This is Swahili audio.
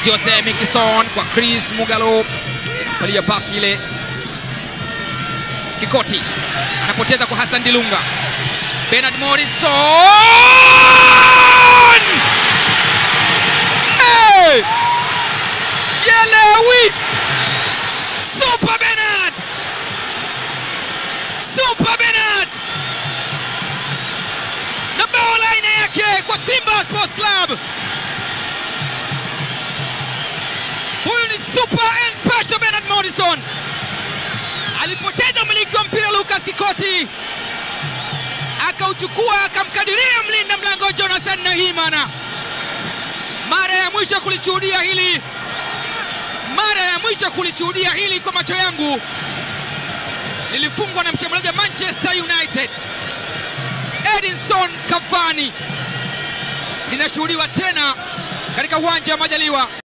Chris Jose Mikison kwa Chris Mugalo, palia pasi ile. Kikoti anapoteza kwa Hassan Dilunga. Bernard Morrison hey! Yelewi Super Bernard Super Bernard na bao la aina yake kwa Simba Sports Club. Huyu ni super and special Bernard Morrison. Alipoteza umiliki wa mpira Lucas Kikoti, akauchukua akamkadiria mlinda mlango Jonathan Nahimana. Mara ya mwisho kulishuhudia hili, mara ya mwisho kulishuhudia hili kwa macho yangu lilifungwa na mshambuliaji wa Manchester United Edinson Cavani, linashuhudiwa tena katika uwanja wa Majaliwa.